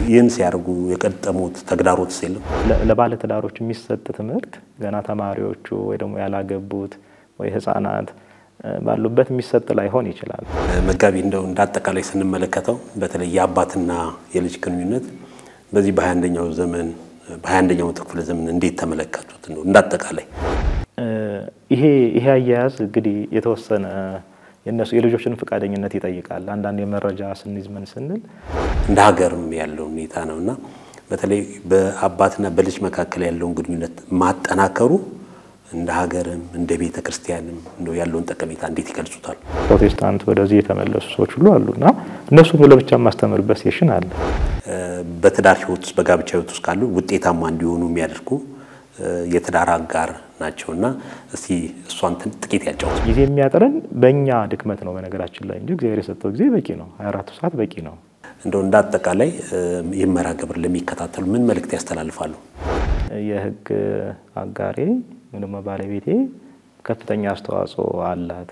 ይህን ሲያደርጉ የቀጠሙት ተግዳሮት የለም? ለባለ ትዳሮች የሚሰጥ ትምህርት ገና ተማሪዎቹ ወይ ደግሞ ያላገቡት ወይ ህጻናት ባሉበት የሚሰጥ ላይሆን ይችላል። መጋቢ እንደው እንደ አጠቃላይ ስንመለከተው በተለይ የአባትና የልጅ ግንኙነት በዚህ በሀያ አንደኛው ዘመን በሀያ አንደኛው መቶ ክፍለ ዘመን እንዴት ተመለከቱት? ነው እንደ አጠቃላይ ይሄ ይሄ አያያዝ እንግዲህ የተወሰነ የእነሱ የልጆችን ፈቃደኝነት ይጠይቃል። አንዳንድ የመረጃ ስንይዝ ምን ስንል እንደ ሀገርም ያለው ሁኔታ ነው እና በተለይ በአባትና በልጅ መካከል ያለውን ግንኙነት ማጠናከሩ እንደ ሀገርም እንደ ቤተ ክርስቲያንም እንደው ያለውን ጠቀሜታ እንዴት ይገልጹታል? ፕሮቴስታንት ወደዚህ የተመለሱ ሰዎች ሁሉ አሉ እና እነሱም ለብቻ የማስተምርበት ሴሽን አለ። በትዳር ህይወት ውስጥ በጋብቻ ህይወት ውስጥ ካሉ ውጤታማ እንዲሆኑ የሚያደርጉ የትዳር አጋር ናቸው እና እስቲ እሷን ጥቂት ያጫውት። ጊዜ የሚያጥረን በእኛ ድክመት ነው በነገራችን ላይ እንጂ እግዚአብሔር የሰጠው ጊዜ በቂ ነው። 24 ሰዓት በቂ ነው። እንደው እንደ አጠቃላይ ይህን መርሃ ግብር ለሚከታተሉ ምን መልእክት ያስተላልፋሉ? የህግ አጋሬ ወይም ደግሞ ባለቤቴ ከፍተኛ አስተዋጽኦ አላት።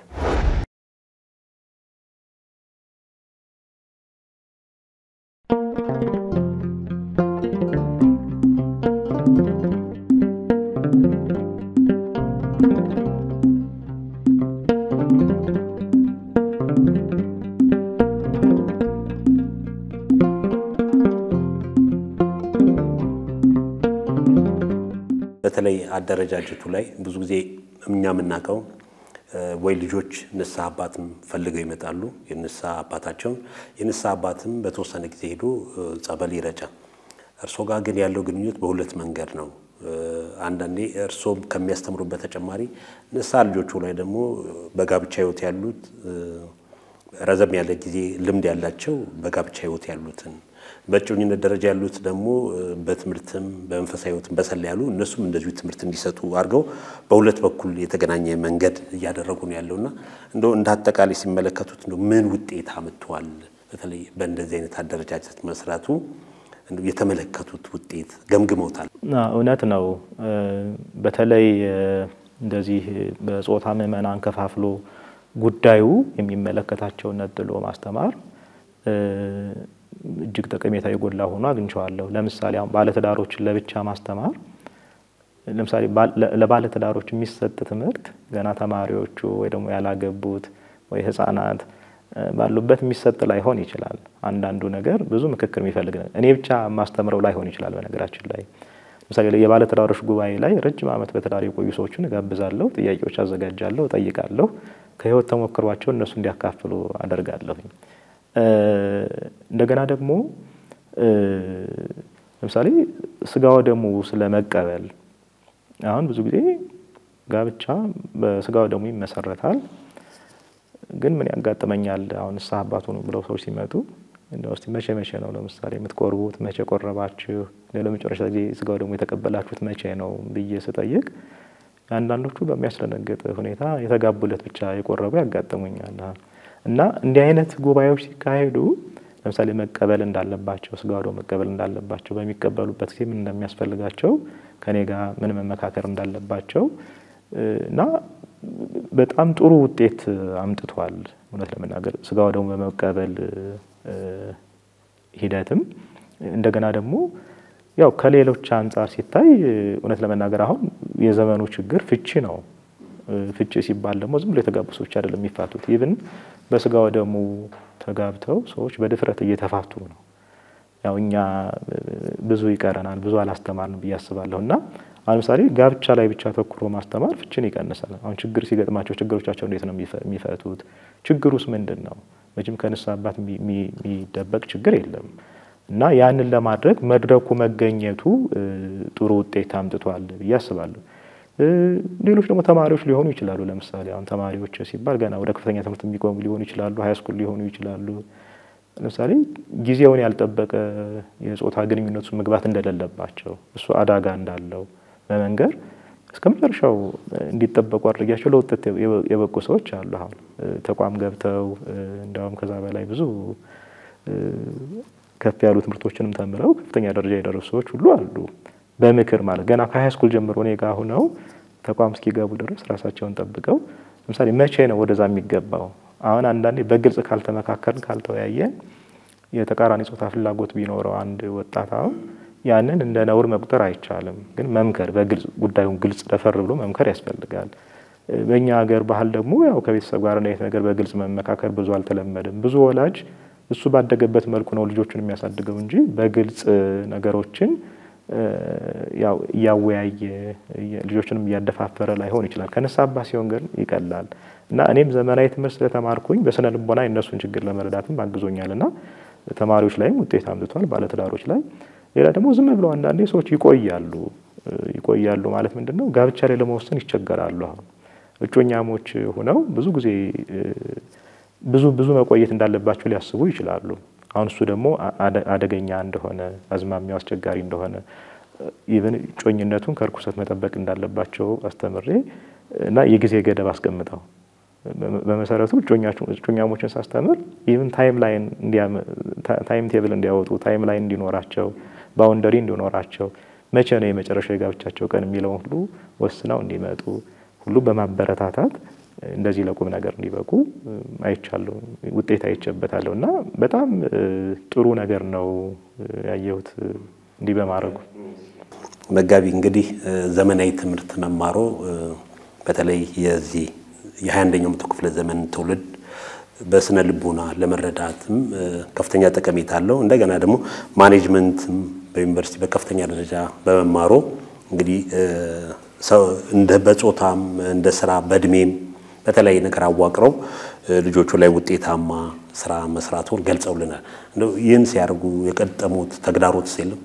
በተለይ አደረጃጀቱ ላይ ብዙ ጊዜ እኛ የምናውቀው ወይ ልጆች ንስሐ አባትም ፈልገው ይመጣሉ። የንስሐ አባታቸውን የንስሐ አባትም በተወሰነ ጊዜ ሄዶ ጸበል ይረጫል። እርሶ ጋር ግን ያለው ግንኙነት በሁለት መንገድ ነው። አንዳንዴ እርሶም ከሚያስተምሩበት ተጨማሪ ንስሐ ልጆቹ ላይ ደግሞ በጋብቻ ህይወት ያሉት ረዘም ያለ ጊዜ ልምድ ያላቸው በጋብቻ ህይወት ያሉትን በእጮኝነት ደረጃ ያሉት ደግሞ በትምህርትም በመንፈሳዊ ህይወትም በሰላ ያሉ እነሱም እንደዚሁ ትምህርት እንዲሰጡ አድርገው በሁለት በኩል የተገናኘ መንገድ እያደረጉ ነው ያለውና እንደው እንደ አጠቃላይ ሲመለከቱት እንደው ምን ውጤት አምጥተዋል? በተለይ በእንደዚህ አይነት አደረጃጀት መስራቱ የተመለከቱት ውጤት ገምግመውታል? እውነት ነው። በተለይ እንደዚህ በጾታ ምዕመናን ከፋፍሎ ጉዳዩ የሚመለከታቸውን ነጥሎ ማስተማር እጅግ ጠቀሜታ የጎላ ሆኖ አግኝቼዋለሁ። ለምሳሌ አሁን ባለትዳሮችን ለብቻ ማስተማር ለምሳሌ ለባለትዳሮች የሚሰጥ ትምህርት ገና ተማሪዎቹ ወይ ደግሞ ያላገቡት ወይ ህጻናት ባሉበት የሚሰጥ ላይሆን ይችላል። አንዳንዱ ነገር ብዙ ምክክር የሚፈልግ ነገር እኔ ብቻ ማስተምረው ላይሆን ይችላል። በነገራችን ላይ ለምሳሌ የባለትዳሮች ጉባኤ ላይ ረጅም ዓመት በትዳር የቆዩ ሰዎችን እጋብዛለሁ፣ ጥያቄዎች አዘጋጃለሁ፣ እጠይቃለሁ። ከህይወት ተሞክሯቸው እነሱ እንዲያካፍሉ አደርጋለሁኝ። እንደገና ደግሞ ለምሳሌ ስጋ ወደሙ ስለመቀበል አሁን ብዙ ጊዜ ጋብቻ በስጋ ወደሙ ይመሰረታል። ግን ምን ያጋጥመኛል? አሁን ንስሐ አባቱ ነው ብለው ሰዎች ሲመጡ እንደው እስቲ መቼ መቼ ነው ለምሳሌ የምትቆርቡት? መቼ ቆረባችሁ? ለመጨረሻ ጊዜ ስጋ ወደሙ የተቀበላችሁት መቼ ነው ብዬ ስጠይቅ አንዳንዶቹ በሚያስደነግጥ ሁኔታ የተጋቡለት ብቻ የቆረቡ ያጋጥሙኛል። እና እንዲህ አይነት ጉባኤዎች ሲካሄዱ ለምሳሌ መቀበል እንዳለባቸው ስጋ ወደሙ መቀበል እንዳለባቸው በሚቀበሉበት ጊዜ ምን እንደሚያስፈልጋቸው ከኔ ጋር ምን መመካከር እንዳለባቸው እና በጣም ጥሩ ውጤት አምጥቷል። እውነት ለመናገር ስጋ ወደሙ በመቀበል ሂደትም እንደገና ደግሞ ያው ከሌሎች አንጻር ሲታይ እውነት ለመናገር አሁን የዘመኑ ችግር ፍቺ ነው። ፍቺ ሲባል ደግሞ ዝም ብሎ የተጋቡ ሰዎች አይደለም የሚፋቱት። ኢቭን በስጋ ወደሙ ተጋብተው ሰዎች በድፍረት እየተፋቱ ነው። ያው እኛ ብዙ ይቀረናል፣ ብዙ አላስተማርንም ብዬ አስባለሁ። እና አሁን ምሳሌ ጋብቻ ላይ ብቻ ተኩሮ ማስተማር ፍችን ይቀንሳል። አሁን ችግር ሲገጥማቸው ችግሮቻቸው እንዴት ነው የሚፈቱት? ችግሩስ ምንድን ነው? መቼም ከንስሐ አባት የሚደበቅ ችግር የለም። እና ያንን ለማድረግ መድረኩ መገኘቱ ጥሩ ውጤት አምጥቷል ብዬ አስባለሁ። ሌሎች ደግሞ ተማሪዎች ሊሆኑ ይችላሉ። ለምሳሌ አሁን ተማሪዎች ሲባል ገና ወደ ከፍተኛ ትምህርት የሚቆሙ ሊሆኑ ይችላሉ፣ ሀይስኩል ሊሆኑ ይችላሉ። ለምሳሌ ጊዜውን ያልጠበቀ የጾታ ግንኙነት ውስጥ መግባት እንደሌለባቸው እሱ አደጋ እንዳለው በመንገር እስከ መጨረሻው እንዲጠበቁ አድርጊያቸው ለውጤት የበቁ ሰዎች አሉ። አሁን ተቋም ገብተው እንዲያውም ከዛ በላይ ብዙ ከፍ ያሉ ትምህርቶችንም ተምረው ከፍተኛ ደረጃ የደረሱ ሰዎች ሁሉ አሉ። በምክር ማለት ገና ከሀይስኩል ጀምሮ እኔ ጋ ሁነው ተቋም እስኪገቡ ድረስ ራሳቸውን ጠብቀው ለምሳሌ መቼ ነው ወደዛ የሚገባው? አሁን አንዳንዴ በግልጽ ካልተመካከርን ካልተወያየን የተቃራኒ ጾታ ፍላጎት ቢኖረው አንድ ወጣት አሁን ያንን እንደ ነውር መቁጠር አይቻልም። ግን መምከር በግልጽ ጉዳዩን ግልጽ ደፈር ብሎ መምከር ያስፈልጋል። በእኛ ሀገር ባህል ደግሞ ያው ከቤተሰብ ጋር እንደዚህ ነገር በግልጽ መመካከር ብዙ አልተለመደም። ብዙ ወላጅ እሱ ባደገበት መልኩ ነው ልጆቹን የሚያሳድገው እንጂ በግልጽ ነገሮችን ያው እያወያየ ልጆችንም እያደፋፈረ ላይሆን ይችላል። ከንስሐ አባት ሲሆን ግን ይቀላል እና እኔም ዘመናዊ ትምህርት ስለተማርኩኝ በስነ ልቦና የእነሱን ችግር ለመረዳትም አግዞኛል እና ተማሪዎች ላይም ውጤት አምጥቷል፣ ባለትዳሮች ላይ። ሌላ ደግሞ ዝም ብለው አንዳንዴ ሰዎች ይቆያሉ ይቆያሉ ማለት ምንድን ነው? ጋብቻ ላይ ለመወሰን ይቸገራሉ። አሁን እጮኛሞች ሆነው ብዙ ጊዜ ብዙ ብዙ መቆየት እንዳለባቸው ሊያስቡ ይችላሉ። አሁን እሱ ደግሞ አደገኛ እንደሆነ አዝማሚያው አስቸጋሪ እንደሆነ ኢቨን እጮኝነቱን ከርኩሰት መጠበቅ እንዳለባቸው አስተምሬ እና የጊዜ ገደብ አስቀምጠው በመሰረቱ እጮኛሞችን ሳስተምር ኢቨን ታይም ላይን ታይም ቴብል እንዲያወጡ ታይም ላይን እንዲኖራቸው ባውንደሪ እንዲኖራቸው መቼ ነው የመጨረሻው የጋብቻቸው ቀን የሚለውን ሁሉ ወስነው እንዲመጡ ሁሉ በማበረታታት እንደዚህ ለቁም ነገር እንዲበቁ አይቻለሁ፣ ውጤት አይቼበታለሁ እና በጣም ጥሩ ነገር ነው ያየሁት እንዲህ በማድረጉ። መጋቢ እንግዲህ ዘመናዊ ትምህርት መማሮ በተለይ የዚህ የሀያ አንደኛው መቶ ክፍለ ዘመን ትውልድ በስነ ልቦና ለመረዳትም ከፍተኛ ጠቀሜታ አለው። እንደገና ደግሞ ማኔጅመንትም በዩኒቨርሲቲ በከፍተኛ ደረጃ በመማሮ እንግዲህ ሰው እንደ በጾታም እንደ ስራ በእድሜም በተለያየ ነገር አዋቅረው ልጆቹ ላይ ውጤታማ ስራ መስራቱን ገልጸውልናል። እንደው ይህን ሲያደርጉ የቀጠሙት ተግዳሮት የለም?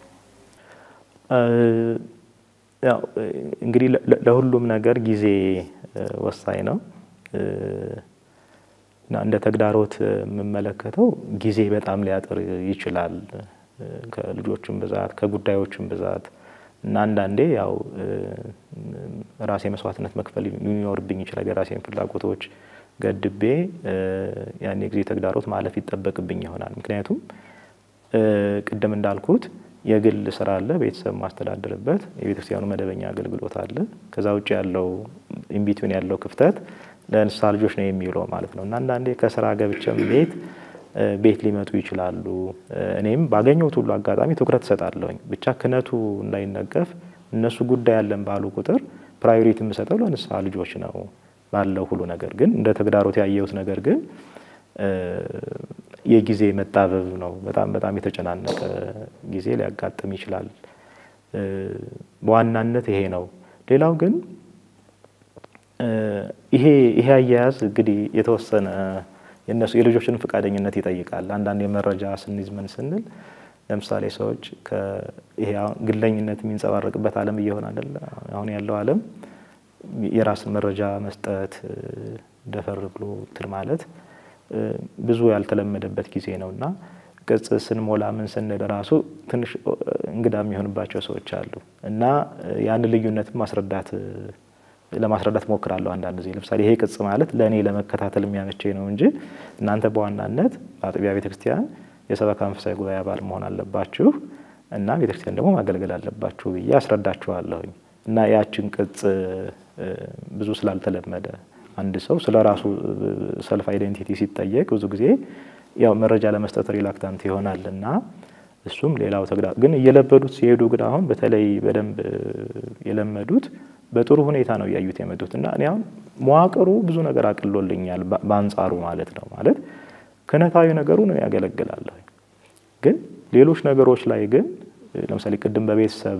ያው እንግዲህ ለሁሉም ነገር ጊዜ ወሳኝ ነው እና እንደ ተግዳሮት የምመለከተው ጊዜ በጣም ሊያጥር ይችላል ከልጆችም ብዛት ከጉዳዮችም ብዛት እና አንዳንዴ ያው ራሴ መስዋዕትነት መክፈል ሊኖርብኝ ይችላል። የራሴን ፍላጎቶች ገድቤ ያን የጊዜ ተግዳሮት ማለፍ ይጠበቅብኝ ይሆናል። ምክንያቱም ቅድም እንዳልኩት የግል ስራ አለ፣ ቤተሰብ ማስተዳደርበት፣ የቤተክርስቲያኑ መደበኛ አገልግሎት አለ። ከዛ ውጭ ያለው ኢንቢትዊን ያለው ክፍተት ለንስሐ ልጆች ነው የሚውለው ማለት ነው እና አንዳንዴ ከስራ ገብቼም ቤት ቤት ሊመጡ ይችላሉ። እኔም ባገኘሁት ሁሉ አጋጣሚ ትኩረት እሰጣለሁኝ። ብቻ ክህነቱ እንዳይነቀፍ እነሱ ጉዳይ ያለን ባሉ ቁጥር ፕራዮሪቲ የምሰጠው ለንስሐ ልጆች ነው ባለው ሁሉ ነገር ግን እንደ ተግዳሮት ያየሁት ነገር ግን የጊዜ መጣበብ ነው። በጣም በጣም የተጨናነቀ ጊዜ ሊያጋጥም ይችላል። በዋናነት ይሄ ነው። ሌላው ግን ይሄ ይሄ አያያዝ እንግዲህ የተወሰነ የነሱ የልጆችን ፈቃደኝነት ይጠይቃል። አንዳንድ የመረጃ ስንይዝ ምን ስንል ለምሳሌ ሰዎች ይሄ ግለኝነት የሚንጸባረቅበት ዓለም እየሆነ አይደለ? አሁን ያለው ዓለም የራስን መረጃ መስጠት ደፈር ብሎ እንትን ማለት ብዙ ያልተለመደበት ጊዜ ነው እና ቅጽ ስንሞላ ምን ስንል ራሱ ትንሽ እንግዳ የሚሆንባቸው ሰዎች አሉ እና ያን ልዩነት ማስረዳት ለማስረዳት ሞክራለሁ። አንዳንድ ጊዜ ለምሳሌ ይሄ ቅጽ ማለት ለእኔ ለመከታተል የሚያመቸኝ ነው እንጂ እናንተ በዋናነት በአጥቢያ ቤተክርስቲያን የሰበካ መንፈሳዊ ጉባኤ አባል መሆን አለባችሁ እና ቤተክርስቲያን ደግሞ ማገልገል አለባችሁ ብዬ አስረዳችኋለሁኝ እና ያችን ቅጽ ብዙ ስላልተለመደ አንድ ሰው ስለ ራሱ ሰልፍ አይዴንቲቲ ሲጠየቅ ብዙ ጊዜ ያው መረጃ ለመስጠት ሪላክታንት ይሆናል እና እሱም ሌላው ተግዳ ግን እየለመዱት ሲሄዱ ግን አሁን በተለይ በደንብ የለመዱት በጥሩ ሁኔታ ነው እያዩት የመጡት እና እኔ አሁን መዋቅሩ ብዙ ነገር አቅሎልኛል በአንጻሩ ማለት ነው። ማለት ክህነታዊ ነገሩ ነው ያገለግላለሁ። ግን ሌሎች ነገሮች ላይ ግን ለምሳሌ ቅድም በቤተሰብ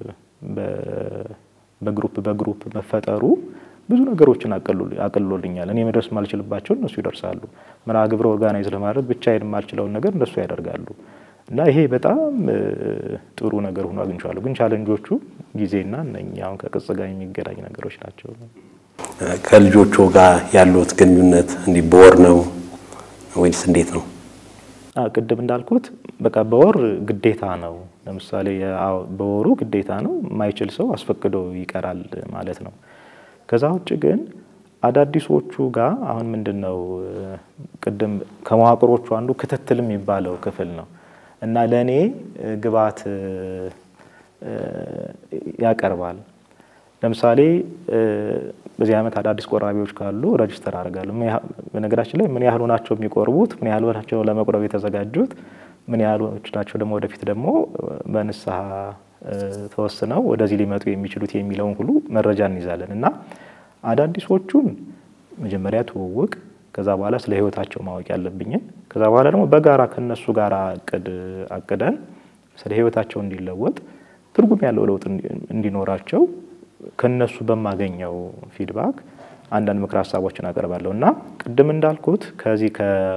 በግሩፕ በግሩፕ መፈጠሩ ብዙ ነገሮችን አቅሎልኛል። እኔ መድረስ የማልችልባቸው እነሱ ይደርሳሉ። መርሃ ግብረ ኦርጋናይዝ ለማድረግ ብቻዬን የማልችለውን ነገር እነሱ ያደርጋሉ እና ይሄ በጣም ጥሩ ነገር ሆኖ አግኝቼዋለሁ። ግን ቻለንጆቹ ጊዜና እነኚህ አሁን ከቅጽ ጋር የሚገናኝ ነገሮች ናቸው። ከልጆቹ ጋር ያሉት ግንኙነት እንዲህ በወር ነው ወይስ እንዴት ነው? ቅድም እንዳልኩት በቃ በወር ግዴታ ነው። ለምሳሌ በወሩ ግዴታ ነው። የማይችል ሰው አስፈቅዶ ይቀራል ማለት ነው። ከዛ ውጭ ግን አዳዲሶቹ ጋር አሁን ምንድን ነው ቅድም ከመዋቅሮቹ አንዱ ክትትል የሚባለው ክፍል ነው እና ለእኔ ግብዓት ያቀርባል። ለምሳሌ በዚህ ዓመት አዳዲስ ቆራቢዎች ካሉ ረጅስተር አደርጋለሁ። በነገራችን ላይ ምን ያህሉ ናቸው የሚቆርቡት፣ ምን ያህሉ ናቸው ለመቁረብ የተዘጋጁት፣ ምን ያህሎች ናቸው ደግሞ ወደፊት ደግሞ በንስሐ ተወስነው ወደዚህ ሊመጡ የሚችሉት የሚለውን ሁሉ መረጃ እንይዛለን እና አዳዲሶቹን መጀመሪያ ትውውቅ፣ ከዛ በኋላ ስለ ህይወታቸው ማወቅ ያለብኝን፣ ከዛ በኋላ ደግሞ በጋራ ከነሱ ጋር እቅድ አቅደን ስለ ህይወታቸው እንዲለወጥ ትርጉም ያለው ለውጥ እንዲኖራቸው ከነሱ በማገኘው ፊድባክ አንዳንድ ምክር ሀሳቦችን አቀርባለሁ እና ቅድም እንዳልኩት ከዚህ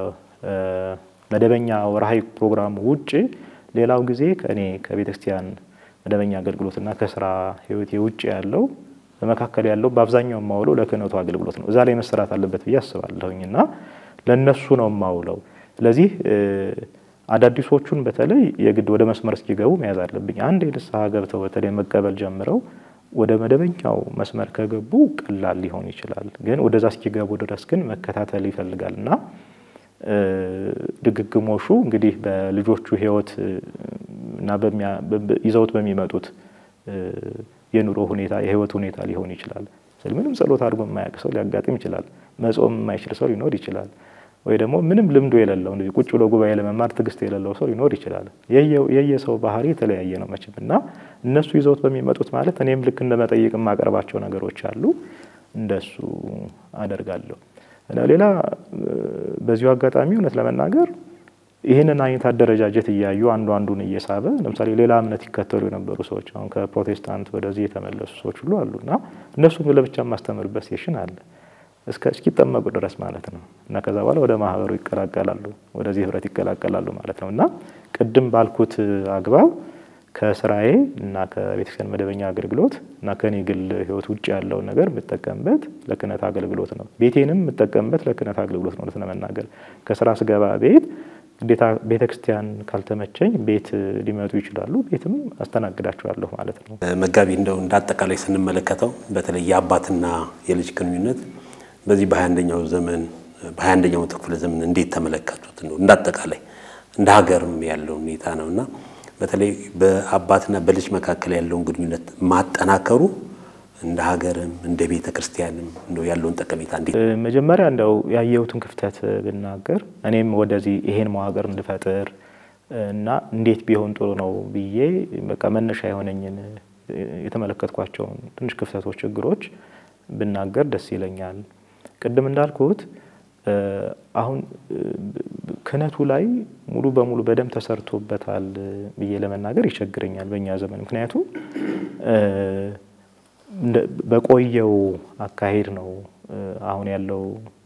ከመደበኛ ወርሃዊ ፕሮግራሙ ውጭ ሌላው ጊዜ ከእኔ ከቤተ ክርስቲያን መደበኛ አገልግሎትና ከስራ ህይወቴ ውጭ ያለው በመካከል ያለው በአብዛኛው የማውለው ለክህነቱ አገልግሎት ነው። እዛ ላይ መሰራት አለበት ብዬ አስባለሁኝ እና ለእነሱ ነው የማውለው። ስለዚህ አዳዲሶቹን በተለይ የግድ ወደ መስመር እስኪገቡ መያዝ አለብኝ። አንድ የንስሐ ገብተው በተለይ መቀበል ጀምረው ወደ መደበኛው መስመር ከገቡ ቀላል ሊሆን ይችላል። ግን ወደዛ እስኪገቡ ድረስ ግን መከታተል ይፈልጋል እና ድግግሞሹ እንግዲህ በልጆቹ ህይወት እና ይዘውት በሚመጡት የኑሮ ሁኔታ የህይወት ሁኔታ ሊሆን ይችላል። ምንም ጸሎት አድርጎ የማያውቅ ሰው ሊያጋጥም ይችላል። መጾም የማይችል ሰው ሊኖር ይችላል። ወይ ደግሞ ምንም ልምዱ የሌለው እንደዚህ ቁጭ ብሎ ጉባኤ ለመማር ትዕግስት የሌለው ሰው ሊኖር ይችላል። የየሰው ባህሪ የተለያየ ነው መቼም እና እነሱ ይዘውት በሚመጡት ማለት እኔም ልክ እንደ መጠይቅ የማቀርባቸው ነገሮች አሉ፣ እንደሱ አደርጋለሁ። ሌላ በዚሁ አጋጣሚ እውነት ለመናገር ይህንን አይነት አደረጃጀት እያዩ አንዱ አንዱን እየሳበ ለምሳሌ ሌላ እምነት ይከተሉ የነበሩ ሰዎች አሁን ከፕሮቴስታንት ወደዚህ የተመለሱ ሰዎች ሁሉ አሉ እና እነሱን ለብቻ የማስተምርበት ሴሽን አለ እስከ እስኪጠመቁ ድረስ ማለት ነው እና ከዛ በኋላ ወደ ማህበሩ ይቀላቀላሉ፣ ወደዚህ ህብረት ይቀላቀላሉ ማለት ነው እና ቅድም ባልኩት አግባብ ከስራዬ እና ከቤተክርስቲያን መደበኛ አገልግሎት እና ከኔ ግል ህይወት ውጭ ያለውን ነገር የምጠቀምበት ለክህነት አገልግሎት ነው። ቤቴንም የምጠቀምበት ለክህነት አገልግሎት ነው። ለመናገር ከስራ ስገባ ቤት ግዴታ ቤተ ክርስቲያን ካልተመቸኝ ቤት ሊመጡ ይችላሉ። ቤትም አስተናግዳቸዋለሁ ማለት ነው። መጋቢ እንደው እንደ አጠቃላይ ስንመለከተው በተለይ የአባትና የልጅ ግንኙነት በዚህ በሀያ አንደኛው ዘመን በሀያ አንደኛው መቶ ክፍለ ዘመን እንዴት ተመለከቱት? ነው እንደ አጠቃላይ እንደ ሀገርም ያለው ሁኔታ ነው እና በተለይ በአባትና በልጅ መካከል ያለውን ግንኙነት ማጠናከሩ እንደ ሀገርም እንደ ቤተ ክርስቲያንም እንደው ያለውን ጠቀሜታ እንዴት መጀመሪያ እንደው ያየሁትን ክፍተት ብናገር እኔም ወደዚህ ይሄን መዋቅር እንድፈጥር እና እንዴት ቢሆን ጥሩ ነው ብዬ በቃ መነሻ የሆነኝን የተመለከትኳቸውን ትንሽ ክፍተቶች፣ ችግሮች ብናገር ደስ ይለኛል። ቅድም እንዳልኩት አሁን ክህነቱ ላይ ሙሉ በሙሉ በደንብ ተሰርቶበታል ብዬ ለመናገር ይቸግረኛል በእኛ ዘመን ምክንያቱም በቆየው አካሄድ ነው አሁን ያለው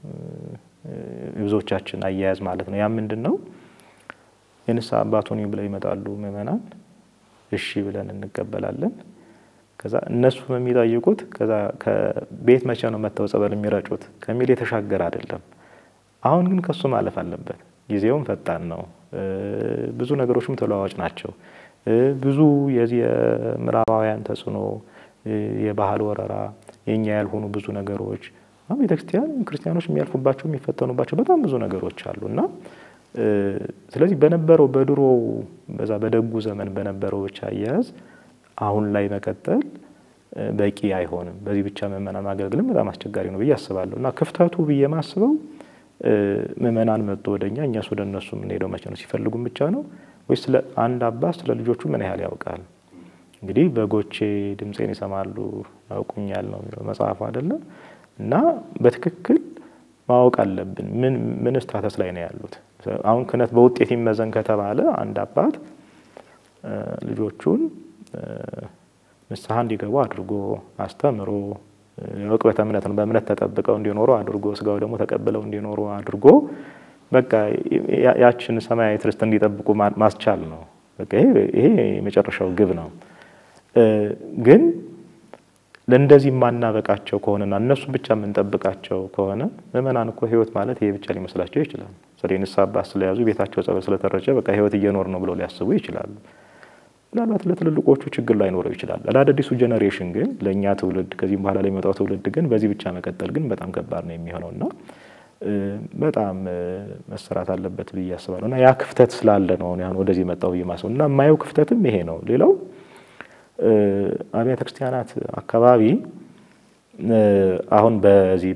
የብዙዎቻችን አያያዝ ማለት ነው። ያ ምንድን ነው? የንስሐ አባቱን ብለው ይመጣሉ ምእመናን፣ እሺ ብለን እንቀበላለን። ከዛ እነሱም የሚጠይቁት ከዛ ከቤት መቼ ነው መጥተው ጸበል የሚረጩት ከሚል የተሻገረ አይደለም። አሁን ግን ከሱ ማለፍ አለበት። ጊዜውም ፈጣን ነው። ብዙ ነገሮችም ተለዋዋጭ ናቸው። ብዙ የዚህ የምዕራባውያን ተጽዕኖ የባህል ወረራ የኛ ያልሆኑ ብዙ ነገሮች አሁን ቤተክርስቲያን ክርስቲያኖች የሚያልፉባቸው የሚፈተኑባቸው በጣም ብዙ ነገሮች አሉ እና ስለዚህ በነበረው በድሮ በዛ በደጉ ዘመን በነበረው ብቻ አያያዝ አሁን ላይ መቀጠል በቂ አይሆንም። በዚህ ብቻ ምእመናን ማገልገልም በጣም አስቸጋሪ ነው ብዬ አስባለሁ እና ክፍተቱ ብዬ ማስበው ምእመናን መጥቶ ወደኛ እኛስ ወደ እነሱ የምንሄደው መቼ ነው? ሲፈልጉም ብቻ ነው ወይስ ስለ አንድ አባት ስለ ልጆቹ ምን ያህል ያውቃል? እንግዲህ በጎቼ ድምፄን ይሰማሉ ያውቁኛል ነው የሚለው መጽሐፉ አይደለም። እና በትክክል ማወቅ አለብን። ምን ምን ስታተስ ላይ ነው ያሉት? አሁን ክህነት በውጤት ይመዘን ከተባለ አንድ አባት ልጆቹን ንስሐ እንዲገቡ አድርጎ አስተምሮ የዕቅበተ እምነት ነው በእምነት ተጠብቀው እንዲኖሩ አድርጎ ስጋው ደግሞ ተቀብለው እንዲኖሩ አድርጎ በቃ ያችን ሰማያዊ ርስት እንዲጠብቁ ማስቻል ነው። በቃ ይሄ የመጨረሻው ግብ ነው። ግን ለእንደዚህ የማናበቃቸው ከሆነና እነሱ ብቻ የምንጠብቃቸው ከሆነ ምእመናን እኮ ህይወት ማለት ይሄ ብቻ ሊመስላቸው ይችላል። ስለ ንስሐ አባት ስለያዙ ቤታቸው ጸበል ስለተረጨ በቃ ህይወት እየኖር ነው ብለው ሊያስቡ ይችላሉ። ምናልባት ለትልልቆቹ ችግር ላይኖረው ይችላል። ለአዳዲሱ ጄኔሬሽን ግን ለእኛ ትውልድ ከዚህም በኋላ ለሚመጣው ትውልድ ግን በዚህ ብቻ መቀጠል ግን በጣም ከባድ ነው የሚሆነው እና በጣም መሰራት አለበት ብዬ አስባለሁ እና ያ ክፍተት ስላለ ነው አሁን ወደዚህ መጣሁ ብዬ ማስበው እና የማየው ክፍተትም ይሄ ነው። ሌላው አብያተ ክርስቲያናት አካባቢ አሁን በዚህ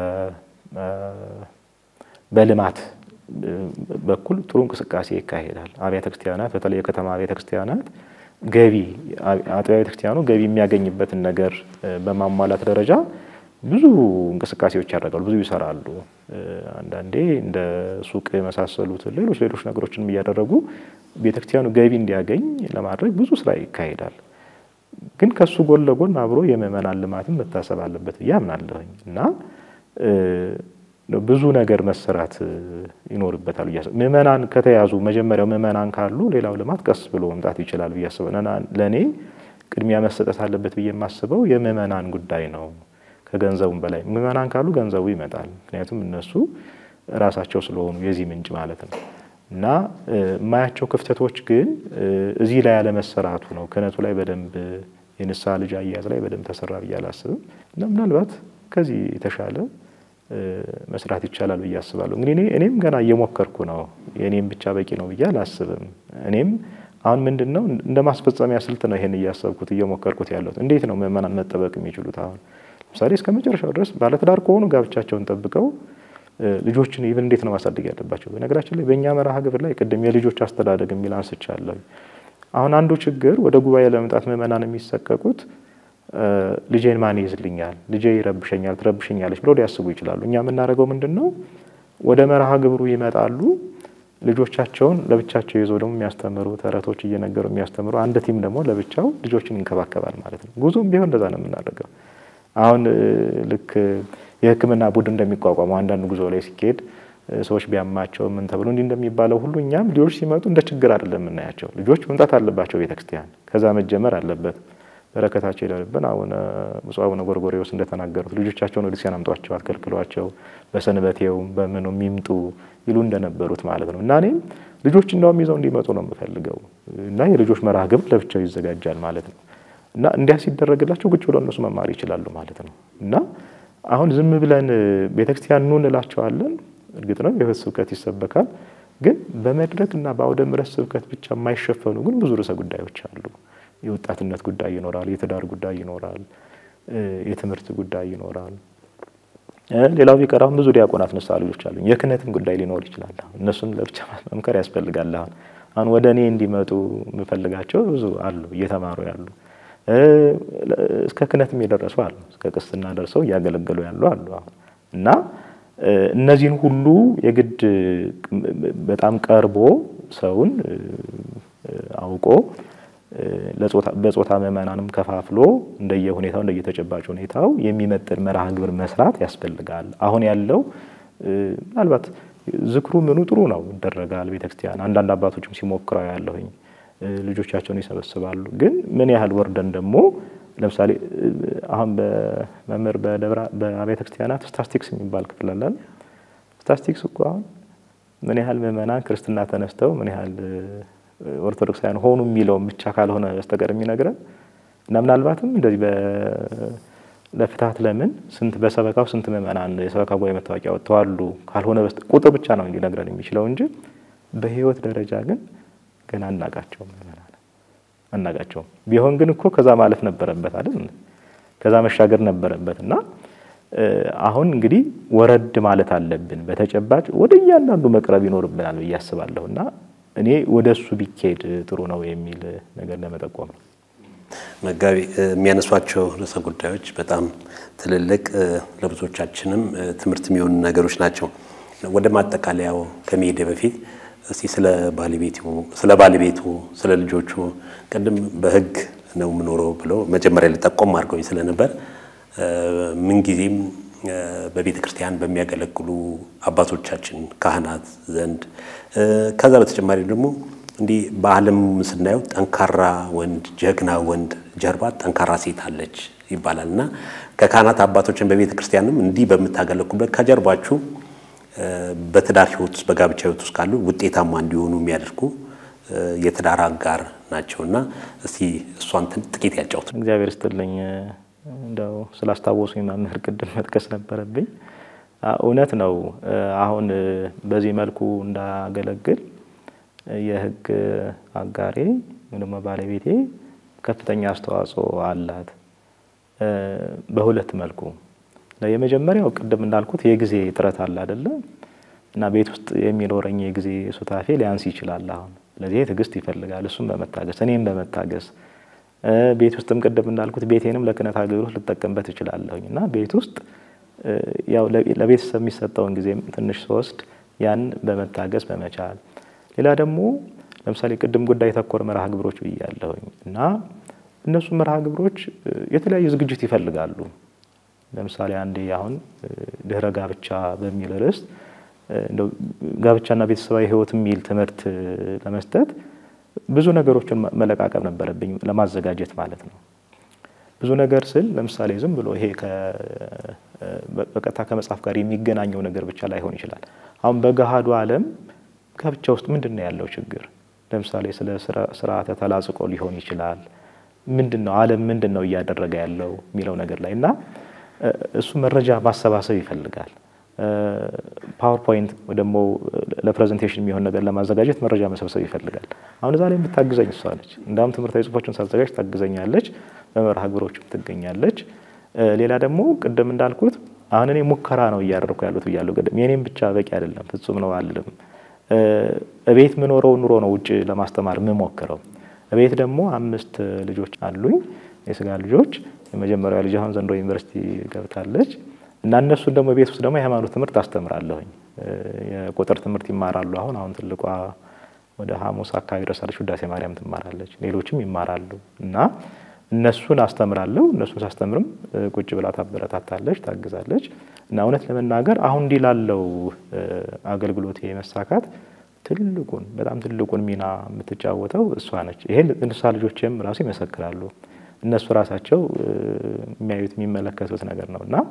በልማት በኩል ጥሩ እንቅስቃሴ ይካሄዳል። አብያተ ክርስቲያናት በተለይ የከተማ አብያተ ክርስቲያናት ገቢ አጥቢያ ቤተ ክርስቲያኑ ገቢ የሚያገኝበትን ነገር በማሟላት ደረጃ ብዙ እንቅስቃሴዎች ያደርጋሉ፣ ብዙ ይሰራሉ። አንዳንዴ እንደ ሱቅ የመሳሰሉት ሌሎች ሌሎች ነገሮችንም እያደረጉ ቤተ ክርስቲያኑ ገቢ እንዲያገኝ ለማድረግ ብዙ ስራ ይካሄዳል። ግን ከሱ ጎን ለጎን አብሮ የምእመናን ልማትም መታሰብ አለበት ብዬ አምናለሁኝ እና ብዙ ነገር መሰራት ይኖርበታል ብዬ አስባለሁ። ምእመናን ከተያዙ መጀመሪያው ምእመናን ካሉ ሌላው ልማት ቀስ ብሎ መምጣት ይችላል ብዬ አስባለሁ። ለእኔ ቅድሚያ መሰጠት አለበት ብዬ የማስበው የምእመናን ጉዳይ ነው። ከገንዘቡም በላይ ምእመናን ካሉ ገንዘቡ ይመጣል። ምክንያቱም እነሱ ራሳቸው ስለሆኑ የዚህ ምንጭ ማለት ነው እና የማያቸው ክፍተቶች ግን እዚህ ላይ ያለመሰራቱ ነው። ክህነቱ ላይ በደንብ የንስሐ ልጅ አያያዝ ላይ በደንብ ተሰራ ብዬ አላስብም እና ምናልባት ከዚህ የተሻለ መስራት ይቻላል ብዬ አስባለሁ። እንግዲህ እኔ እኔም ገና እየሞከርኩ ነው። የእኔም ብቻ በቂ ነው ብዬ አላስብም። እኔም አሁን ምንድን ነው እንደ ማስፈጸሚያ ስልት ነው ይሄን እያሰብኩት እየሞከርኩት ያለሁት። እንዴት ነው ምእመናን መጠበቅ የሚችሉት? አሁን ለምሳሌ እስከ መጨረሻው ድረስ ባለትዳር ከሆኑ ጋብቻቸውን ጠብቀው ልጆችን ኢቭን እንዴት ነው ማሳደግ ያለባቸው? በነገራችን ላይ በእኛ መርሃ ግብር ላይ ቅድም የልጆች አስተዳደግ የሚል አንስቻለሁ። አሁን አንዱ ችግር ወደ ጉባኤ ለመምጣት ምእመናን የሚሰቀቁት ልጄን ማን ይይዝልኛል፣ ልጄ ይረብሸኛል፣ ትረብሸኛለች ብለው ሊያስቡ ይችላሉ። እኛ የምናደርገው ምንድን ነው? ወደ መርሃ ግብሩ ይመጣሉ። ልጆቻቸውን ለብቻቸው ይዘው ደግሞ የሚያስተምሩ ተረቶች እየነገሩ የሚያስተምሩ አንድ ቲም ደግሞ ለብቻው ልጆችን ይንከባከባል ማለት ነው። ጉዞም ቢሆን እንደዛ ነው የምናደርገው። አሁን ልክ የሕክምና ቡድን እንደሚቋቋመው አንዳንድ ጉዞ ላይ ሲካሄድ ሰዎች ቢያማቸው ምን ተብሎ እንዲህ እንደሚባለው ሁሉ እኛም ልጆች ሲመጡ እንደ ችግር አይደለም የምናያቸው። ልጆች መምጣት አለባቸው ቤተክርስቲያን፣ ከዛ መጀመር አለበት። በረከታቸው ይደርብን። አቡነ ብፁዕ አቡነ ጎርጎርዮስ እንደተናገሩት ልጆቻቸውን ወደ ክርስቲያን አምጧቸው፣ አትከልክሏቸው፣ በሰንበቴውም በምኑም ይምጡ ይሉ እንደነበሩት ማለት ነው። እና እኔም ልጆች እንደውም ይዘው እንዲመጡ ነው የምፈልገው እና የልጆች መርሃ ግብር ለብቻው ይዘጋጃል ማለት ነው። እና እንዲያ ሲደረግላቸው ቁጭ ብለው እነሱ መማር ይችላሉ ማለት ነው። እና አሁን ዝም ብለን ቤተክርስቲያን ኑ እንላቸዋለን። እርግጥ ነው የሕይወት ስብከት ይሰበካል። ግን በመድረክ እና በአውደ ምሕረት ስብከት ብቻ የማይሸፈኑ ግን ብዙ ርዕሰ ጉዳዮች አሉ። የወጣትነት ጉዳይ ይኖራል። የትዳር ጉዳይ ይኖራል። የትምህርት ጉዳይ ይኖራል። ሌላው ቢቀር አሁን ብዙ ዲያቆናት ንስሐ ልጆች አሉ። የክህነትም ጉዳይ ሊኖር ይችላል። እነሱን ለብቻ መምከር ያስፈልጋል። አሁን አሁን ወደ እኔ እንዲመጡ የምፈልጋቸው ብዙ አሉ፣ እየተማሩ ያሉ እስከ ክህነትም የደረሱ አሉ። እስከ ቅስና ደርሰው እያገለገሉ ያሉ አሉ። አሁን እና እነዚህን ሁሉ የግድ በጣም ቀርቦ ሰውን አውቆ በጾታ ምዕመናንም ከፋፍሎ እንደየሁኔታው እንደየተጨባጭ ሁኔታው የሚመጥን መርሃ ግብር መስራት ያስፈልጋል። አሁን ያለው ምናልባት ዝክሩ ምኑ ጥሩ ነው ይደረጋል። ቤተክርስቲያን አንዳንድ አባቶችም ሲሞክረው ያለሁኝ ልጆቻቸውን ይሰበስባሉ። ግን ምን ያህል ወርደን ደግሞ ለምሳሌ አሁን በመምህር በአብያተ ክርስቲያናት ስታስቲክስ የሚባል ክፍል አለን። ስታስቲክስ እኮ አሁን ምን ያህል ምዕመናን ክርስትና ተነስተው ምን ያህል ኦርቶዶክሳውያን ሆኑ የሚለውን ብቻ ካልሆነ በስተቀር የሚነግረን እና ምናልባትም እንደዚህ ለፍትሐት ለምን ስንት በሰበካው ስንት ምዕመናን የሰበካ ጉባኤ መታወቂያ ወጥተዋሉ ካልሆነ ቁጥር ብቻ ነው ሊነግረን የሚችለው እንጂ በሕይወት ደረጃ ግን ገና አናቃቸውም ምዕመናን አናቃቸውም። ቢሆን ግን እኮ ከዛ ማለፍ ነበረበት አይደል? ከዛ መሻገር ነበረበት እና አሁን እንግዲህ ወረድ ማለት አለብን። በተጨባጭ ወደ እያንዳንዱ መቅረብ ይኖርብናል ብዬ አስባለሁ እና እኔ ወደ እሱ ቢካሄድ ጥሩ ነው የሚል ነገር ለመጠቆም ነው። መጋቢ የሚያነሷቸው ርዕሰ ጉዳዮች በጣም ትልልቅ ለብዙዎቻችንም ትምህርት የሚሆኑ ነገሮች ናቸው። ወደ ማጠቃለያው ከመሄድ በፊት እስቲ ስለ ባለቤቱ ስለ ባለቤቱ ስለ ልጆቹ ቅድም በሕግ ነው የምኖረው ብለው መጀመሪያ ላይ ጠቆም አድርገውኝ ስለነበር ምንጊዜም በቤተ ክርስቲያን በሚያገለግሉ አባቶቻችን ካህናት ዘንድ ከዛ በተጨማሪ ደግሞ እንዲህ በዓለም ስናየው ጠንካራ ወንድ ጀግና ወንድ ጀርባ ጠንካራ ሴት አለች ይባላል እና ከካህናት አባቶችን በቤተ ክርስቲያንም እንዲህ በምታገለግሉበት ከጀርባችሁ በትዳር ሕይወት ውስጥ በጋብቻ ሕይወት ውስጥ ካሉ ውጤታማ እንዲሆኑ የሚያደርጉ የትዳር አጋር ናቸው እና እስቲ እሷን ጥቂት ያጫውት። እግዚአብሔር ይስጥልኝ። እንደው ስላስታወሱኝ መምህር ቅድም መጥቀስ ነበረብኝ። እውነት ነው። አሁን በዚህ መልኩ እንዳገለግል የህግ አጋሬ ደግሞ ባለቤቴ ከፍተኛ አስተዋጽኦ አላት። በሁለት መልኩ የመጀመሪያው ቅድም እንዳልኩት የጊዜ ጥረት አለ አይደለ እና ቤት ውስጥ የሚኖረኝ የጊዜ ሱታፌ ሊያንስ ይችላል። አሁን ስለዚህ ትዕግስት ይፈልጋል። እሱም በመታገስ እኔም በመታገስ ቤት ውስጥም ቅድም እንዳልኩት ቤቴንም ለክህነት አገልግሎት ልጠቀምበት እችላለሁኝ እና ቤት ውስጥ ያው ለቤተሰብ የሚሰጠውን ጊዜ ትንሽ ስወስድ ያን በመታገስ በመቻል ሌላ ደግሞ ለምሳሌ ቅድም ጉዳይ ተኮር መርሃ ግብሮች ብያለሁኝ እና እነሱ መርሃ ግብሮች የተለያዩ ዝግጅት ይፈልጋሉ። ለምሳሌ አንዴ አሁን ድህረ ጋብቻ በሚል ርዕስ ጋብቻና ቤተሰባዊ ሕይወት የሚል ትምህርት ለመስጠት ብዙ ነገሮችን መለቃቀም ነበረብኝ ለማዘጋጀት ማለት ነው። ብዙ ነገር ስል ለምሳሌ ዝም ብሎ ይሄ በቀጥታ ከመጽሐፍ ጋር የሚገናኘው ነገር ብቻ ላይሆን ይችላል። አሁን በገሃዱ ዓለም ጋብቻ ውስጥ ምንድን ነው ያለው ችግር? ለምሳሌ ስለ ስርዓተ ተላጽቆ ሊሆን ይችላል። ምንድን ነው ዓለም ምንድን ነው እያደረገ ያለው የሚለው ነገር ላይ እና እሱ መረጃ ማሰባሰብ ይፈልጋል። ፓወርፖይንት ወይ ደግሞ ለፕሬዘንቴሽን የሚሆን ነገር ለማዘጋጀት መረጃ መሰብሰብ ይፈልጋል። አሁን እዛ ላይ የምታግዘኝ እሷ ነች። እንዳውም ትምህርታዊ ጽሁፎችን ሳዘጋጅ ታግዘኛለች፣ በመርሃ ግብሮችም ትገኛለች። ሌላ ደግሞ ቅድም እንዳልኩት አሁን እኔ ሙከራ ነው እያደረኩ ያሉት ብያለሁ። ቅድም የኔም ብቻ በቂ አይደለም፣ ፍጹም ነው አልልም። እቤት ምኖረው ኑሮ ነው ውጭ ለማስተማር የምሞክረው። እቤት ደግሞ አምስት ልጆች አሉኝ፣ የስጋ ልጆች። የመጀመሪያ ልጅ አሁን ዘንድሮ ዩኒቨርሲቲ ገብታለች እና እነሱን ደግሞ ቤት ውስጥ ደግሞ የሃይማኖት ትምህርት አስተምራለሁኝ። የቁጥር ትምህርት ይማራሉ። አሁን አሁን ትልቋ ወደ ሐሙስ አካባቢ ደርሳለች፣ ውዳሴ ማርያም ትማራለች። ሌሎችም ይማራሉ እና እነሱን አስተምራለሁ። እነሱን ሳስተምርም ቁጭ ብላ ታበረታታለች፣ ታግዛለች። እና እውነት ለመናገር አሁን እንዲህ ላለው አገልግሎት መሳካት ትልቁን በጣም ትልቁን ሚና የምትጫወተው እሷ ነች። ይሄን እንስሳ ልጆችም ራሱ ይመሰክራሉ። እነሱ ራሳቸው የሚያዩት የሚመለከቱት ነገር ነው እና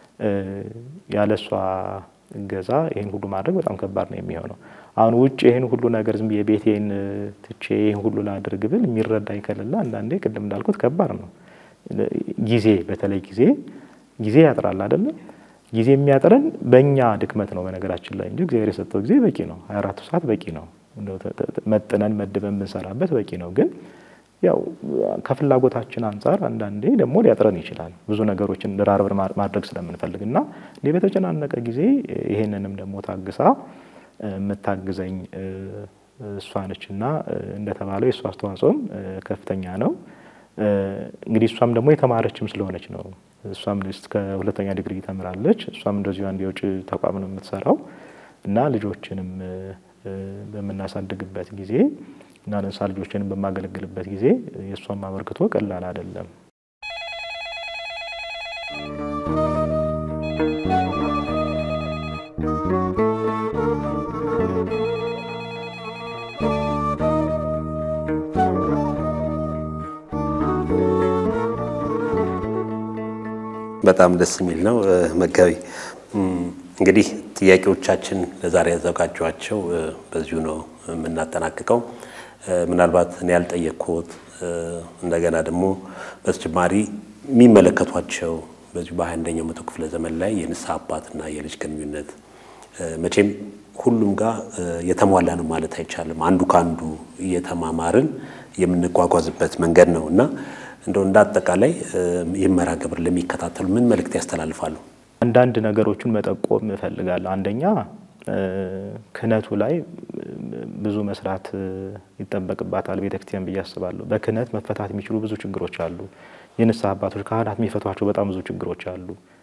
ያለ እሷ እገዛ ይህን ሁሉ ማድረግ በጣም ከባድ ነው የሚሆነው። አሁን ውጭ ይህን ሁሉ ነገር ዝም ብዬ ቤቴን ትቼ ይህን ሁሉ ላድርግ ብል የሚረዳኝ ከሌለ አንዳንዴ ቅድም እንዳልኩት ከባድ ነው። ጊዜ በተለይ ጊዜ ጊዜ ያጥራል አይደለም። ጊዜ የሚያጥረን በእኛ ድክመት ነው በነገራችን ላይ እንጂ እግዚአብሔር የሰጠው ጊዜ በቂ ነው። ሀያ አራቱ ሰዓት በቂ ነው። መጥነን መድበን ብንሰራበት በቂ ነው ግን ያው ከፍላጎታችን አንጻር አንዳንዴ ደግሞ ሊያጥረን ይችላል። ብዙ ነገሮችን ደራርበን ማድረግ ስለምንፈልግ እና እንዲህ በተጨናነቀ ጊዜ ይሄንንም ደግሞ ታግሳ የምታግዘኝ እሷ ነች እና እንደተባለው የእሷ አስተዋጽኦም ከፍተኛ ነው። እንግዲህ እሷም ደግሞ የተማረችም ስለሆነች ነው። እሷም እስከ ሁለተኛ ዲግሪ ተምራለች። እሷም እንደዚሁ አንድ የውጭ ተቋም ነው የምትሰራው እና ልጆችንም በምናሳድግበት ጊዜ እና ለእንስሳ ልጆችን በማገለግልበት ጊዜ የእሷን አበርክቶ ቀላል አይደለም። በጣም ደስ የሚል ነው። መጋቢ እንግዲህ ጥያቄዎቻችን ለዛሬ ያዘጋጇቸው በዚሁ ነው የምናጠናቅቀው። ምናልባት እኔ ያልጠየቅኩት እንደገና ደግሞ በተጨማሪ የሚመለከቷቸው በዚሁ በሃያ አንደኛው መቶ ክፍለ ዘመን ላይ የንስሐ አባትና የልጅ ግንኙነት መቼም ሁሉም ጋር የተሟላ ነው ማለት አይቻልም። አንዱ ከአንዱ እየተማማርን የምንጓጓዝበት መንገድ ነው እና እንደው እንደ አጠቃላይ ይህ መርሃ ግብር ለሚከታተሉ ምን መልእክት ያስተላልፋሉ? አንዳንድ ነገሮችን መጠቆም እፈልጋለሁ። አንደኛ ክህነቱ ላይ ብዙ መስራት ይጠበቅባታል ቤተክርስቲያን ብዬ አስባለሁ። በክህነት መፈታት የሚችሉ ብዙ ችግሮች አሉ። የንስሐ አባቶች ካህናት የሚፈቷቸው በጣም ብዙ ችግሮች አሉ።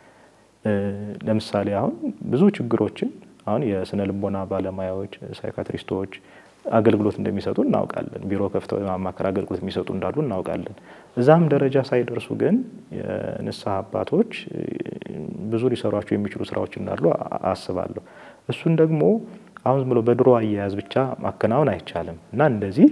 ለምሳሌ አሁን ብዙ ችግሮችን አሁን የስነ ልቦና ባለሙያዎች ሳይካትሪስቶች አገልግሎት እንደሚሰጡ እናውቃለን። ቢሮ ከፍተው የማማከር አገልግሎት የሚሰጡ እንዳሉ እናውቃለን። እዛም ደረጃ ሳይደርሱ ግን የንስሐ አባቶች ብዙ ሊሰሯቸው የሚችሉ ስራዎች እንዳሉ አስባለሁ። እሱን ደግሞ አሁን ዝም ብሎ በድሮ አያያዝ ብቻ ማከናወን አይቻልም እና እንደዚህ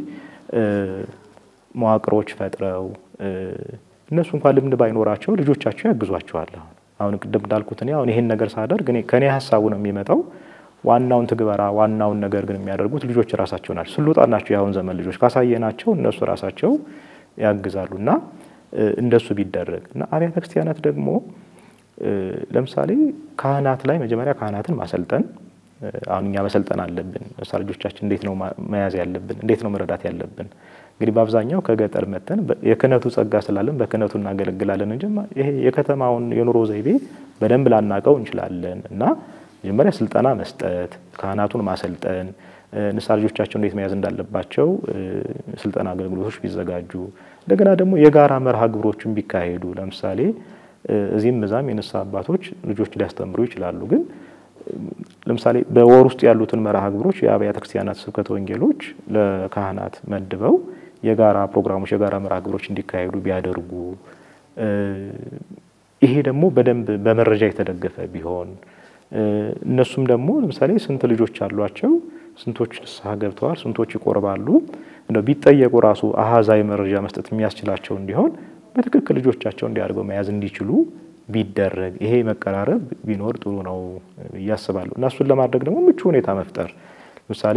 መዋቅሮች ፈጥረው እነሱ እንኳን ልምድ ባይኖራቸው ልጆቻቸው ያግዟቸዋል። አሁን አሁን ቅድም እንዳልኩት እኔ አሁን ይሄን ነገር ሳደርግ እኔ ከኔ ሀሳቡ ነው የሚመጣው ዋናውን ትግበራ ዋናውን ነገር ግን የሚያደርጉት ልጆች ራሳቸው ናቸው። ስሉጣን ናቸው። የአሁን ዘመን ልጆች ካሳየናቸው እነሱ ራሳቸው ያግዛሉ እና እንደሱ ቢደረግ እና አብያተ ክርስቲያናት ደግሞ ለምሳሌ ካህናት ላይ መጀመሪያ ካህናትን ማሰልጠን አሁን እኛ መሰልጠን አለብን። ንስሐ ልጆቻችን እንዴት ነው መያዝ ያለብን? እንዴት ነው መረዳት ያለብን? እንግዲህ በአብዛኛው ከገጠር መተን የክህነቱ ጸጋ ስላለን በክህነቱ እናገለግላለን እንጂ ይሄ የከተማውን የኑሮ ዘይቤ በደንብ ላናቀው እንችላለን እና መጀመሪያ ስልጠና መስጠት፣ ካህናቱን ማሰልጠን፣ ንስሐ ልጆቻቸው እንዴት መያዝ እንዳለባቸው ስልጠና አገልግሎቶች ቢዘጋጁ፣ እንደገና ደግሞ የጋራ መርሃ ግብሮችን ቢካሄዱ ለምሳሌ እዚህም እዛም የንስሐ አባቶች ልጆች ሊያስተምሩ ይችላሉ። ግን ለምሳሌ በወር ውስጥ ያሉትን መርሃ ግብሮች የአብያተ ክርስቲያናት ስብከተ ወንጌሎች ለካህናት መድበው የጋራ ፕሮግራሞች፣ የጋራ መርሃ ግብሮች እንዲካሄዱ ቢያደርጉ ይሄ ደግሞ በደንብ በመረጃ የተደገፈ ቢሆን እነሱም ደግሞ ለምሳሌ ስንት ልጆች አሏቸው፣ ስንቶች ንስሐ ገብተዋል፣ ስንቶች ይቆርባሉ፣ እንደው ቢጠየቁ ራሱ አሃዛዊ መረጃ መስጠት የሚያስችላቸው እንዲሆን በትክክል ልጆቻቸው እንዲያደርገው መያዝ እንዲችሉ ቢደረግ ይሄ መቀራረብ ቢኖር ጥሩ ነው ብዬ አስባለሁ። እና እሱን ለማድረግ ደግሞ ምቹ ሁኔታ መፍጠር ለምሳሌ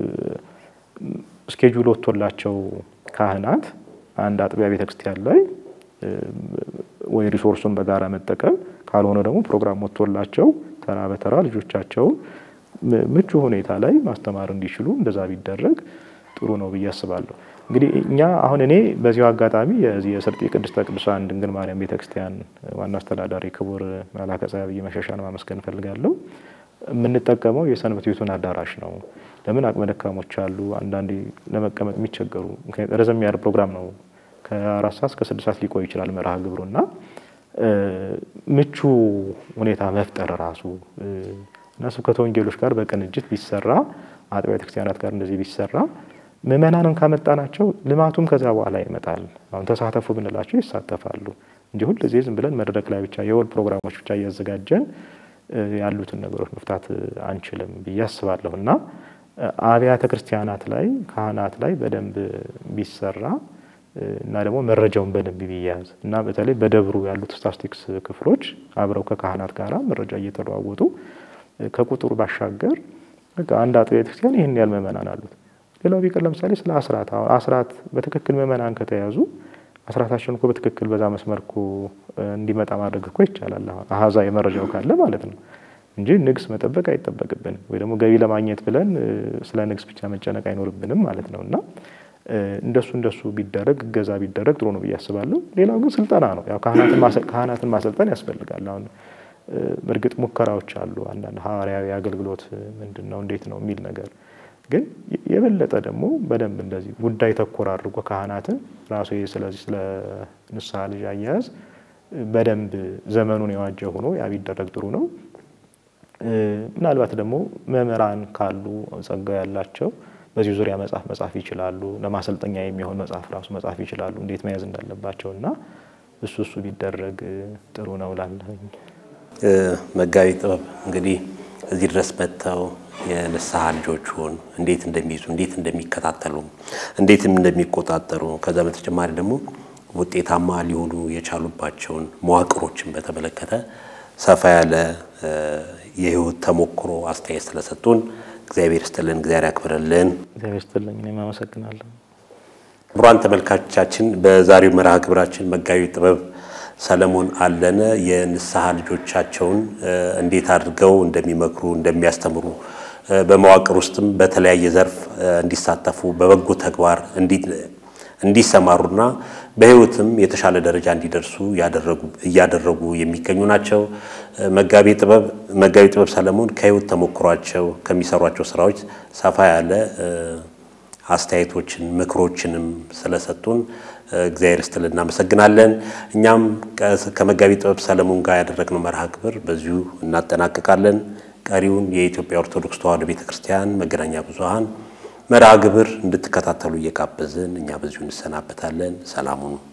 ስኬጁል ወጥቶላቸው ካህናት አንድ አጥቢያ ቤተክርስቲያን ላይ ወይ ሪሶርሱን በጋራ መጠቀም ካልሆነ ደግሞ ፕሮግራም ወጥቶላቸው ተራ በተራ ልጆቻቸውን ምቹ ሁኔታ ላይ ማስተማር እንዲችሉ እንደዛ ቢደረግ ጥሩ ነው ብዬ አስባለሁ። እንግዲህ እኛ አሁን እኔ በዚሁ አጋጣሚ የዚህ የስርጤ ቅድስተ ቅዱሳን ድንግል ማርያም ቤተክርስቲያን ዋና አስተዳዳሪ ክቡር መላከ ፀሐይ አብይ መሸሻን ማመስገን እፈልጋለሁ። የምንጠቀመው የሰንበት ቤቱን አዳራሽ ነው። ለምን አቅመ ደካሞች አሉ፣ አንዳንዴ ለመቀመጥ የሚቸገሩ ምክንያት ረዘም ያለ ፕሮግራም ነው። ከአራት ሰዓት እስከ ስድስት ሰዓት ሊቆይ ይችላል መርሃ ግብሩና ምቹ ሁኔታ መፍጠር ራሱ እና ስብከተ ወንጌሎች ጋር በቅንጅት ቢሰራ አጥቢያ ቤተክርስቲያናት ጋር እንደዚህ ቢሰራ ምእመናንን ካመጣናቸው ልማቱም ከዛ በኋላ ይመጣል። አሁን ተሳተፉ ብንላቸው ይሳተፋሉ እንጂ ሁልጊዜ ዝም ብለን መድረክ ላይ ብቻ የወል ፕሮግራሞች ብቻ እያዘጋጀን ያሉትን ነገሮች መፍታት አንችልም ብዬ አስባለሁ እና አብያተ ክርስቲያናት ላይ ካህናት ላይ በደንብ ቢሰራ እና ደግሞ መረጃውን በደንብ ቢያዝ እና በተለይ በደብሩ ያሉት ስታስቲክስ ክፍሎች አብረው ከካህናት ጋር መረጃ እየተለዋወጡ ከቁጥሩ ባሻገር አንድ አጥቢያ ቤተክርስቲያን ይህን ያህል ምእመናን አሉት። ሌላው ቢቀር ለምሳሌ ስለ አስራት አሁን አስራት በትክክል ምእመናን ከተያዙ አስራታቸውን እኮ በትክክል በዛ መስመር እኮ እንዲመጣ ማድረግ እኮ ይቻላል። አሁን አሃዛ የመረጃው ካለ ማለት ነው እንጂ ንግስ መጠበቅ አይጠበቅብንም፣ ወይ ደግሞ ገቢ ለማግኘት ብለን ስለ ንግስ ብቻ መጨነቅ አይኖርብንም ማለት ነው እና እንደሱ እንደሱ ቢደረግ እገዛ ቢደረግ ጥሩ ነው ብዬ አስባለሁ። ሌላው ግን ስልጠና ነው። ያው ካህናትን ማሰልጠን ያስፈልጋል። አሁን እርግጥ ሙከራዎች አሉ። አንዳንድ ሐዋርያዊ አገልግሎት ምንድን ነው እንዴት ነው የሚል ነገር ግን የበለጠ ደግሞ በደንብ እንደዚህ ጉዳይ ተኮር አድርጎ ካህናትን ራሱ ስለዚህ ስለ ንስሐ ልጅ አያያዝ በደንብ ዘመኑን የዋጀ ሆኖ ያ ቢደረግ ጥሩ ነው። ምናልባት ደግሞ መምህራን ካሉ ጸጋ ያላቸው በዚህ ዙሪያ መጽሐፍ መጻፍ ይችላሉ። ለማሰልጠኛ የሚሆን መጽሐፍ ራሱ መጻፍ ይችላሉ፣ እንዴት መያዝ እንዳለባቸው እና እሱ እሱ ቢደረግ ጥሩ ነው ላለኝ መጋቢ ጥበብ እንግዲህ እዚህ ድረስ መጥተው የንስሐ ልጆቹን እንዴት እንደሚይዙ እንዴት እንደሚከታተሉ እንዴትም እንደሚቆጣጠሩ ከዛ በተጨማሪ ደግሞ ውጤታማ ሊሆኑ የቻሉባቸውን መዋቅሮችን በተመለከተ ሰፋ ያለ የሕይወት ተሞክሮ አስተያየት ስለሰጡን እግዚአብሔር ይስጥልን፣ እግዚአብሔር ያክብርልን። እግዚአብሔር ይስጥልኝ። እኔም አመሰግናለሁ። ክቡራን ተመልካቾቻችን በዛሬው መርሃ ግብራችን መጋቢ ጥበብ ሰለሞን አለነ የንስሐ ልጆቻቸውን እንዴት አድርገው እንደሚመክሩ እንደሚያስተምሩ በመዋቅር ውስጥም በተለያየ ዘርፍ እንዲሳተፉ በበጎ ተግባር እንዲሰማሩና በሕይወትም የተሻለ ደረጃ እንዲደርሱ እያደረጉ የሚገኙ ናቸው። መጋቢ ጥበብ መጋቢ ጥበብ ሰለሞን ከሕይወት ተሞክሯቸው ከሚሰሯቸው ስራዎች ሰፋ ያለ አስተያየቶችን ምክሮችንም ስለሰጡን እግዚአብሔር ይስጥልን እናመሰግናለን። እኛም ከመጋቢ ጥበብ ሰለሞን ጋር ያደረግነው መርሃ ግብር በዚሁ እናጠናቅቃለን። ቀሪውን የኢትዮጵያ ኦርቶዶክስ ተዋሕዶ ቤተ ክርስቲያን መገናኛ ብዙኃን መርሃ ግብር እንድትከታተሉ እየጋበዝን እኛ በዚሁ እንሰናበታለን። ሰላሙኑ